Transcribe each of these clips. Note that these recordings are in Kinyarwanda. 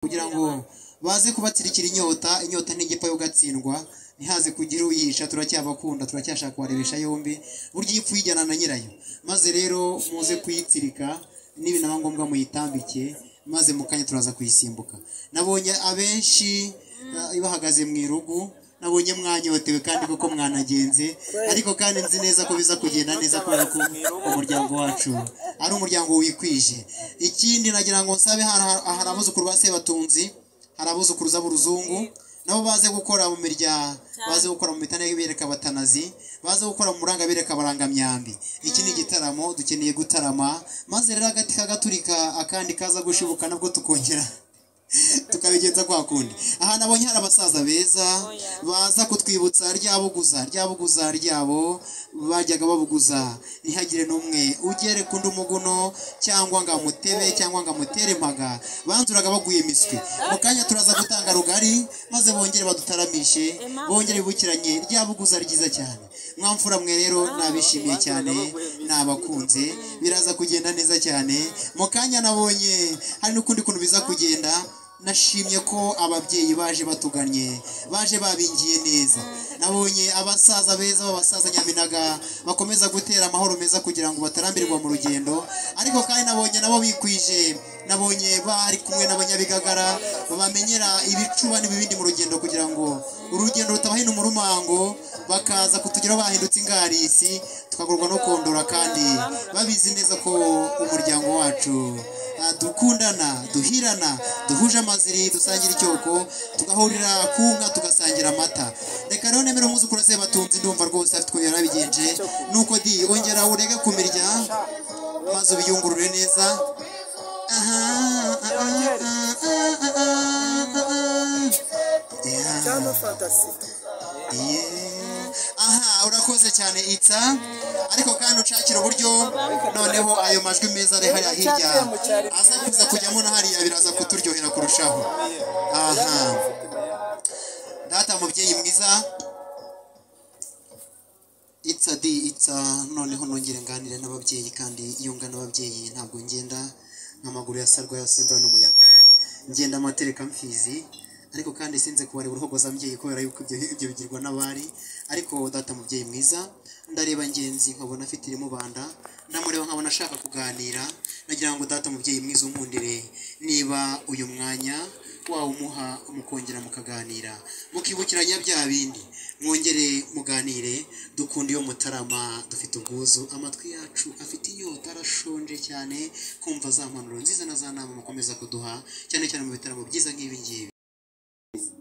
kugira ngo baze kubatsirikira inyota inyota ntigipfa yo gatsindwa ntihaze kugira uyica turacyabakunda turacyashaka kubarebesha yombi burya iyo ipfuye ijyana na nyirayo maze rero muze kuyitsirika n'ibinaba ngombwa muyitambike maze mu kanya turaza kuyisimbuka nabonye abenshi eh, bahagaze mu irugu nabonye mwanyotewe kandi koko mwanagenze ariko kandi nzi neza ko biza kugenda neza kubera ko umuryango wacu ari umuryango wikwije ikindi nagira ngo nsabe hari hari abuzukuru ba sebatunzi hari abuzukuruza b'uruzungu nabo baze gukora mu mirya baze gukora mu mitana y'ibireka batanazi baze gukora mu murangabereka barangamyambi iki ni igitaramo dukeneye gutarama maze rero agati kagaturika akandi kaza gushibuka nabwo tukongera tukabigenza kwa kundi aha nabonye hari abasaza beza baza kutwibutsa ryabuguza ryabuguza ryabo bajyaga babuguza ntihagire n'umwe ugere ku umuguno cyangwa ngo amutebe cyangwa ngo amutere impaga banzuraga baguye imiswi mu kanya turaza gutanga rugari maze bongere badutaramishe bongere bibukiranye ryabuguza ryiza cyane mwamfura mwe rero nabishimiye cyane nabakunze biraza kugenda neza cyane mu kanya nabonye hari n'ukundi kuntu biza kugenda nashimye ko ababyeyi baje batuganye baje babingiye neza nabonye abasaza beza b'abasaza nyaminaga bakomeza gutera amahoro meza kugira ngo batarambirwa mu rugendo ariko kandi nabonye nabo bikwije nabonye bari kumwe n'abanyabigagara babamenyera ibicuba n'ibibindi mu rugendo kugira ngo urugendo rutabahina umurumango bakaza kutugeraho bahindutse ingarisi tukagurwa no kondora kandi babizi neza ko umuryango wacu ah, dukundana duhirana duhuje amaziri dusangira icyoko tugahurira ku nka tugasangira amata reka rero nemere umwuzukuru sebatunzi ndumva rwose afite ukuntu yarabigenje nuko di ongera urege kumirya maze ubiyungurure neza aha aha, aha, aha, aha, aha. Yeah. cyangwa fantasi Yeah. aha urakoze cyane itsa ariko kandi ucakira uburyo noneho ayo majwi meza ari hariya hirya aza kuza kujyamo na hariya biraza kuturyohera kurushaho aha data mubyeyi mwiza itsa di itsa noneho nongere nganire n'ababyeyi kandi iyo ngana ababyeyi ntabwo ngenda nk'amaguru yasarwa yasimba n'umuyaga ngenda amatereka mfizi ariko kandi sinze kubareba uruhogoza mbyeyi kubera yuko ibyo ibyo bigirwa n'abari ariko data mubyeyi mwiza ndareba ngenzi nkabona afite irimubanda ndamureba nkabona ashaka kuganira nagira ngo data mubyeyi mwiza unkundire niba uyu mwanya wawumuha mukongera mukaganira mukibukiranya bya bindi mwongere muganire dukunda iyo mutarama dufite ubwuzu amatwi yacu afite inyota arashonje cyane kumva za mpanuro nziza na za nama mukomeza kuduha cyane cyane mu bitaramo byiza nk'ibi ngibi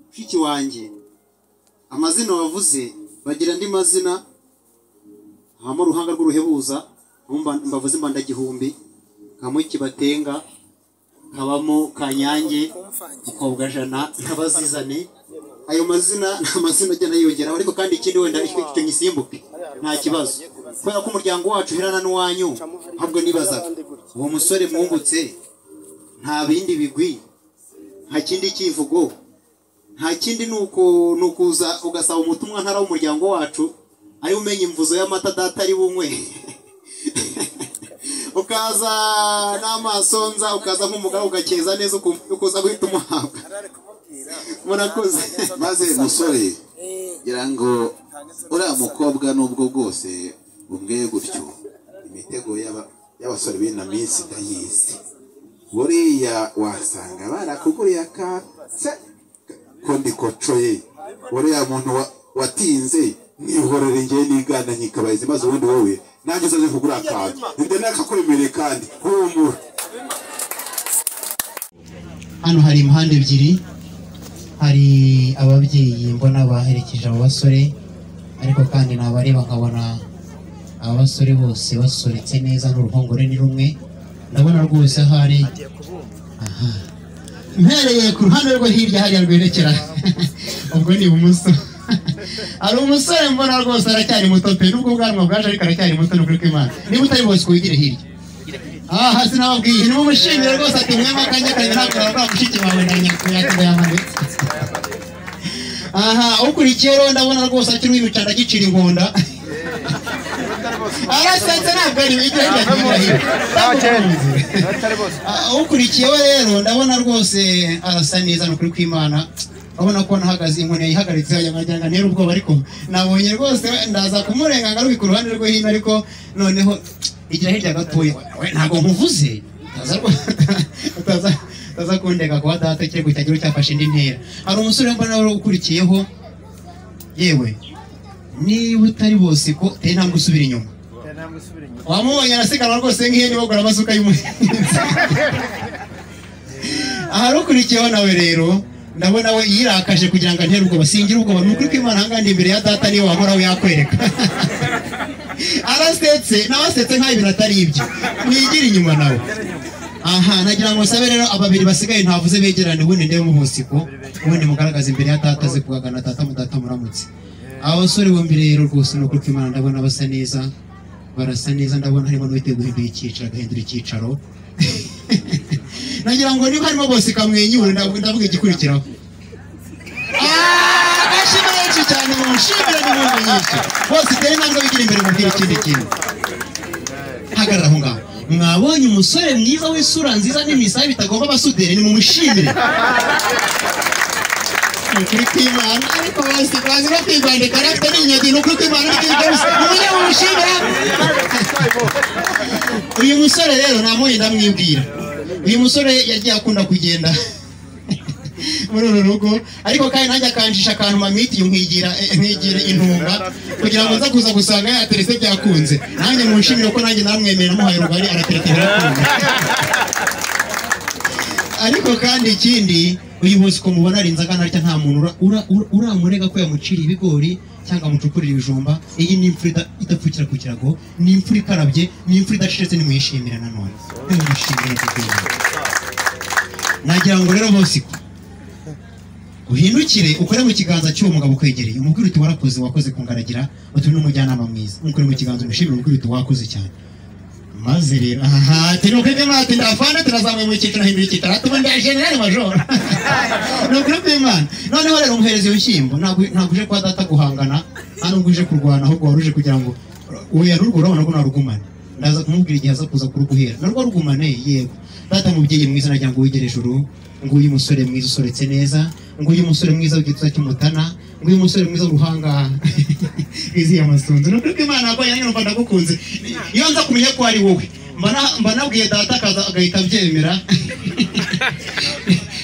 mushiki wanjye amazina wavuze bagira andi mazina habamo uruhanga rw'uruhebuza habamo mba- mbavuze imbandagihumbi habamo ikibatenga habamo kanyange mukobwajana n'abazizane ayo mazina ni amazina agenda yiyongeraho ariko kandi ikindi wenda icyo icyo ngisimbuke nta kibazo kubera ko umuryango wacu uherana n'uwanyu ahubwo nibazaga uwo musore mwungutse nta bindi bigwi nta kindi kivugo nta kindi ni uku ni ukuza ugasaba umutumwa ntara w'umuryango wacu ari we umenya imvuzo y'amata data ari bunywe ukaza n'amaso nza ukaza nk'umugabo ugakeza neza ukumva yuko uza guhita umuhabwa arare kumubwira murakoze maze musore ngira ngo uriya mukobwa nubwo bwose bumbwiye gutyo imitego y'aba- y'abasore b'ino minsi ndayizi buriya wasanga barakuguriye aka se- ko ndikocoye uriya muntu wa- watinze mwihorere ngewe nigana nkikabahizi maze ubundi wowe nanjye uzaze kugura akantu nde nakakwemereye kandi humura hano hari imihanda ebyiri hari ababyeyi mbona baherekeje abo basore ariko kandi nabareba nkabona aba basore bose basoretse neza n'uruhongore ni rumwe ndabona rwose ahari aha mpereye ku ruhande rwo hirya hariya rwerekera ubwo ni ibumoso hari umusore mbona rwose aracyari muto pe nubwo ubwanwa bwaje ariko aracyari muto ni ukuri kw'imana niba utari bose wigire hirya aha sinababwiye ni umushimire rwose ati mwema kanya kanya ntabwo wabwa mushiki wawe na nyakubahwa yamanitse aha ukurikiye rero ndabona rwose akiri wibicana agicira inkonda arasetsa ntabwo ari igihe cyagiye atari bose Ah, ukurikiyeho rero ndabona rwose arasa neza ni ukuri kw'imana urabona ko nahagaze inkoni yayihagaritse wagira ngo ntere ubwoba ariko nabonye rwose ndaza kumurenga ngarubika uruhande rwo hino ariko noneho igira hirya gatoya we ntabwo nkuvuze utaza rwo- utaza utaza kundega kuba data kiri guhita agira cyafashe indi ntera hari umusore mbona wari ukurikiyeho yewe niba utari bose ko uteye intambwe usubira inyuma ntabwo usubira inyuma wamubonye arasiganwa rwose nk'iyo bagura amasuka y'umuhinzi aharukurikiyeho nawe rero ndabona we yirakaje kugira ngo antere ubwoba singire ubwoba ni ukuri kw'imana ahangana imbere ya data niyo wahora we yakwereka arasetse nawe asetse nk'aho ibintu atari ibyo ntigire inyuma nawe aha nagira ngo nsabe rero ababiri basigaye ntavuze begerane ubundi ndebe umuhusiko ubundi mugaragaze imbere ya data aze kugagana data mudata muramutse aba basore bombi rero rwose ni ukuri kw'imana ndabona basa neza barasa neza ndabona harimo n'uwiteguye guhindura icyicaro agahindura icyicaro nagira ngo niba harimo bose ikamwenyura ndavuga ndavuga igikurikiraho Ah, agashimwe benshi cyane mushimire n'inkunga nyinshi bose itera intambwe bigira imbere mubwira ikindi kintu hagarara aho ngaho mwabonye umusore mwiza w'isura nziza n'imisaya bitagomba abasuderi nimumushimire ni ukuri kw'imana ariko bose bazi no kwigwande karagita n'inyagi ni ukuri kw'imana n'ikintu cyose mujye mumushimira uyu musore rero namuye ndamwibwira uyu musore yagiye akunda kugenda muri uru rugo ariko kandi nanjye akanjisha akantu mamitiye nkigira nkigira intunga kugira ngo nza kuza gusanga yateretse byakunze nanjye munshimire ko nanjye namwemera namuhaye rugari aratereka birakunda ariko kandi ikindi uyu munsi uko mubona ari inzoga naryo nta muntu ura- ura- ura- uramurega ko yamuciriye ibigori cyangwa amucukurira ibijumba iyi ni imfura ida- idapfukira ku kirago ni imfura ikarabye ni imfura idacecetse nimuyishimire nanone nimuyishimire kuko nagira ngo rero bose uhindukire ukore mu kiganza cy'uwo mugabo ukwegereye umubwire uti warakoze wakoze kungaragira utume n'umujyanama mwiza umukore mu kiganza umushimire umubwire uti wakoze cyane maze rero aha ati nuko ibyo mwati ndafana turazamuye mu cyiciro hindura icyiciro ati ubundi ya generali majoro ni ukuri kw'imana noneho rero umuhereza ibishyimbo ntabwo ntabwo uje kwa data guhangana nta nubwo uje kurwana ahubwo wari uje kugira ngo uwo yarugo urabona ko narugumane ndaza kumubwira igihe aza kuza kuruguhera narwo rugumane yego data mubyeyi mwiza nagira ngo wigere ijuru nguyu umusore mwiza usoretse neza nguyu umusore mwiza w'igituza cy'umutana nguyu umusore mwiza w'uruhanga wiziye amasunzu ni ukuri kw'imana ko yanjye numva ndagukunze iyo nza kumenya ko ari wowe mbana- mba nabwiye data akaza agahita abyemera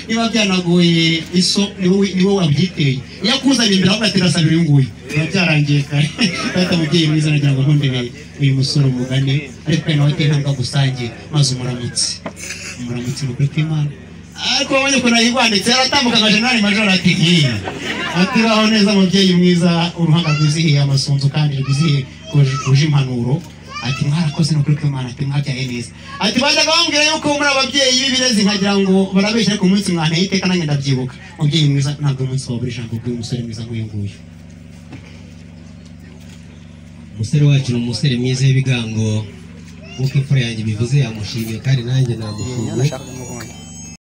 niba byanagoye iso ni wowe ni wowe wabyiteye iyo akuzaniye imbere ahubwo ati ndasabira uyu nguyu biba byarangiye kare data mubyeyi mwiza nagira ngo nkundereye uyu musore umugane ariko kandi nawe ateye intambwe agusangiye maze umuramutse umuramutse ni ukuri kw'imana ariko wabonye ukuntu yigwanditse yaratambukaga jenali majoro ati nkiyi ati baho neza mubyeyi mwiza uruhanga rwizihiye amasunzu kandi rwizihiye rwuje impanuro ati mwarakoze no kuri kw'imana ati mwabyaye neza ati bajyaga bambwira yuko muri ababyeyi b'ibirezi nkagira ngo barabeshya ariko umunsi mwana iteka nanjye ndabyibuka mubyeyi mwiza ntabwo umunsi wabura ijambo bw'uyu musore mwiza nk'uyu nguyu umusore wacu ni umusore mwiza w'ibigango nk'uko imfura yanjye ibivuze yamushimiye kandi nanjye namushimiye